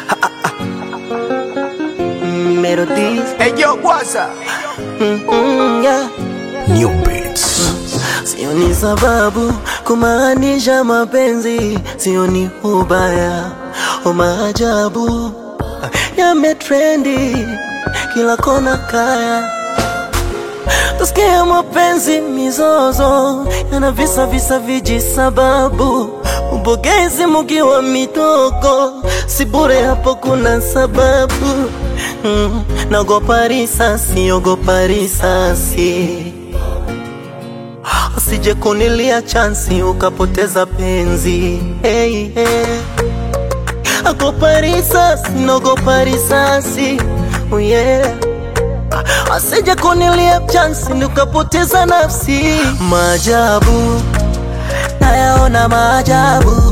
Melodies. Hey yo, Waza. Mm, yeah. New Beats. Sioni sababu kumaanisha mapenzi, sioni ubaya o maajabu yametrendi kila kona kaya Tusikia mapenzi mizozo yana visa visa viji sababu ubogezi mukiwa mitoko si bure hapo kuna sababu mm, naogopa risasi ogopa risasi usije kunilia chansi ukapoteza penzi hey, hey. Ogopa risasi naogopa risasi oh yeah. Asije kunilia chansi nikapoteza nafsi. Maajabu nayaona maajabu,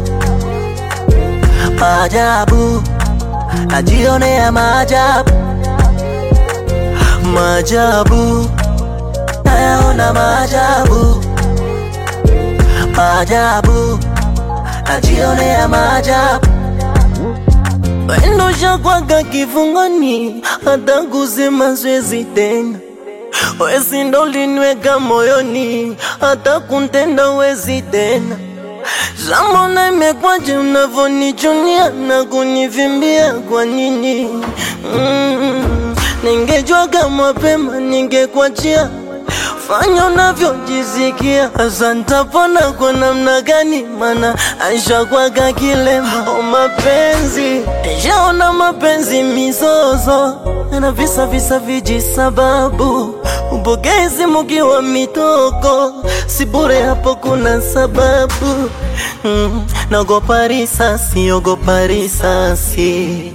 maajabu najionea maajabu, maajabu nayaona maajabu, maajabu najionea maajabu Wendo shakwaga kifungoni, hata kusema siwezi tena. Wezi ndo linweka moyoni, hata kuntenda wezi tena. Zamona imekwaje unavonichunia na kunivimbia kwa nini? Mm, ningejwaga mapema ningekwachia fanya unavyojisikia. Sasa nitapona kwa namna gani? Mana aishakwaga kilema. O mapenzi, nishaona mapenzi mizozo na visa visa viji sababu upokezi mukiwa mitoko, si bure hapo kuna sababu mm, naogopa risasi, ogopa risasi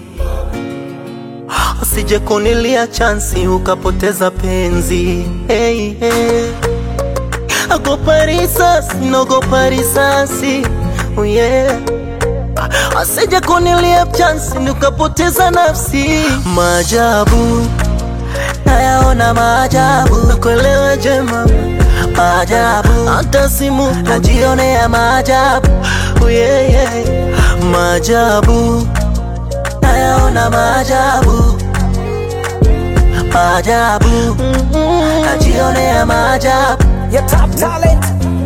usije kunilia chansi ukapoteza penzi hey, hey. Ogopa risasi, naogopa risasi oh yeah. Asije kunilia chansi ukapoteza nafsi. Maajabu nayaona maajabu, nakuelewa jema maajabu, hata simu najionea maajabu oh yeah, yeah. Maajabu nayaona maajabu maajabu najionea maajabu Your top talent.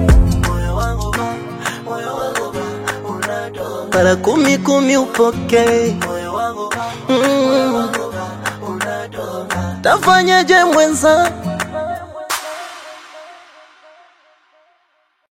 mara kumi kumi upokee mm. Tafanyaje mwenza